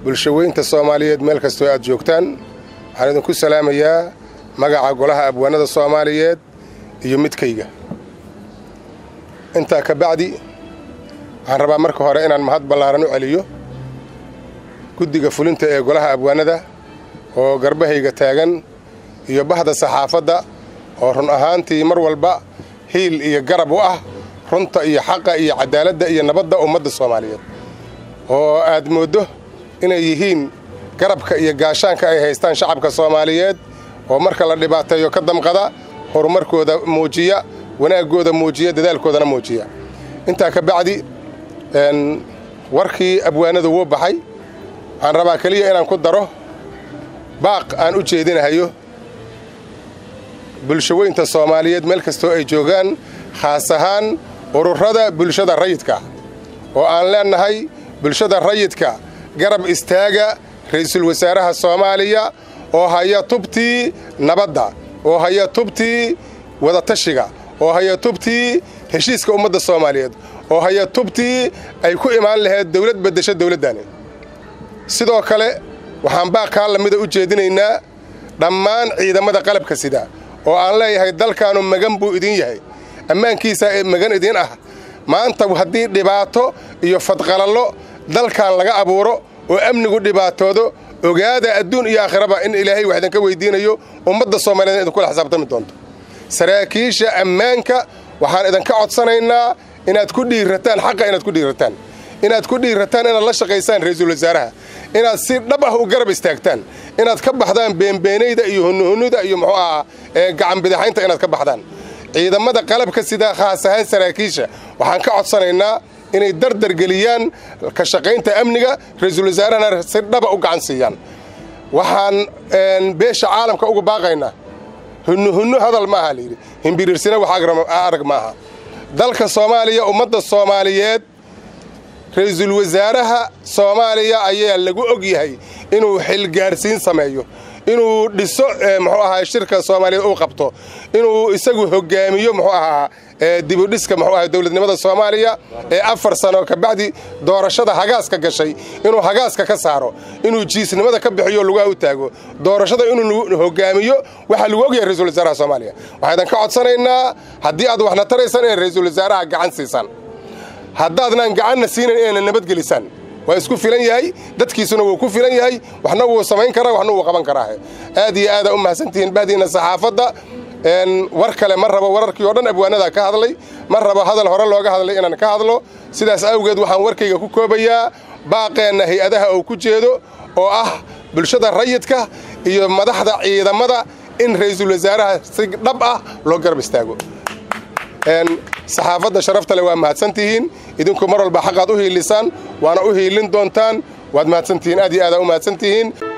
bulshaweynta soomaaliyeed meel kastoo aad joogtaan waxaan idinku salaamayaa magaca golaha abwaanada soomaaliyeed iyo midkayga intaa ka bacdi waxaan rabaa marka hore inaan mahad ballaaran u celiyo guddiga fulinta ee golaha abwaanada oo garbahayga taagan iyo bahda saxaafadda oo run ahaantii mar walba hiil iyo garab u ah runta iyo xaqa iyo cadaaladda iyo nabadda ummadda soomaaliyeed oo aad mooddo inay yihiin garabka iyo gaashaanka ay haystaan shacabka soomaaliyeed oo marka la dhibaateeyo ka damqada horumarkooda muujiya wanaaggooda muujiya dadaalkoodana muujiya intaa ka bacdi warkii abwaanadu wuu baxay waxaan rabaa keliya inaan ku daro baaq aan u jeedinahayo bulshaweynta soomaaliyeed meel kastoo ay joogaan khaas ahaan ururada bulshada rayidka oo aan leennahay bulshada rayidka garab istaaga ra'iisul wasaaraha soomaaliya oo haya tubtii nabadda oo haya tubtii wadatashiga oo haya tubtii heshiiska ummadda soomaaliyeed oo haya tubtii ay ku imaan lahayd dawlad beddesho dawladdani sidoo kale waxaan baaqkaa lamida u jeedinaynaa dhammaan ciidamada qalabka sida oo aan leeyahay dalkaanu magan buu idin yahay ammaankiisaa ee magan idin ah maanta haddii dhibaato iyo fadqalallo dalkan laga abuuro oo amnigu dhibaatoodo ogaada adduun iyo aakhiraba in ilaahay wax idinka weydiinayo ummadda soomaaliyeed idinkula xisaabtami doonto saraakiisha ammaanka waxaan idinka codsanaynaa inaad ku dhiirataan xaqa inaad ku dhiirataan inaad ku dhiirataan inaad la shaqaysaan ra'iisul wasaaraha inaad si dhab ah u garab istaagtaan inaad ka baxdaan beenbeenayda iyo hunuhunuda iyo muxuu ahaa ee gacanbidaxaynta inaad ka baxdaan ciidamada qalabka sidaa khaas ahaan saraakiisha waxaan ka codsanaynaa inay dardargeliyaan ka shaqaynta amniga ra'iisul wasaarahana si dhaba u gacan siiyaan waxaan beesha caalamka uga baaqaynaa hunuhunno hadal maaha layidhi himbiriirsina wax arag maaha dalka soomaaliya ummadda soomaaliyeed ra'iisul wasaaraha soomaaliya ayaa lagu og yahay inuu xilgaarsiin sameeyo inuu dhiso muxuu ahaa shirka soomaaliyeed uu qabto inuu isagu hogaamiyo muxuu ahaa dibudhiska muxuu ahaa dowladnimada soomaaliya ee afar sano ka bacdi doorashada hagaaska gashay inuu hagaaska ka saaro inuu jiisnimada ka bixiyo lugaha u taago doorashada inuu hogaamiyo waxaa lagu ogyahay ra'iisul wasaaraha soomaaliya waxaan idinka codsanaynaa haddii aad waxna taraysaan inay ra'iisul wasaaraha gacan siisaan haddaadnaan gacanna siinayn inayna nabadgelisaan waa isku filan yahay dadkiisuna wuu ku filan yahay waxna wuu samayn karaa waxna wuu qaban karaahe aad iyo aadaa u mahadsantihiin bahdiina saxaafadda war kale ma rabo wararkii oo dhan abwaanadaa ka hadlay ma rabo hadal hore looga hadlay inaan ka hadlo sidaas awgeed waxaan warkayga ku koobayaa baaqeenna hay-adaha uu ku jeedo oo ah bulshada rayidka iyo madaxda ciidamada in ra'iisul wasaaraha si dhab ah loo garab istaago saxaafadda sharafta le waa mahadsantihiin idinku mar walba xaqaad u hiilisaan waana u hiilin doontaan waad mahadsantihiin aad iyo aadaa u mahadsantihiin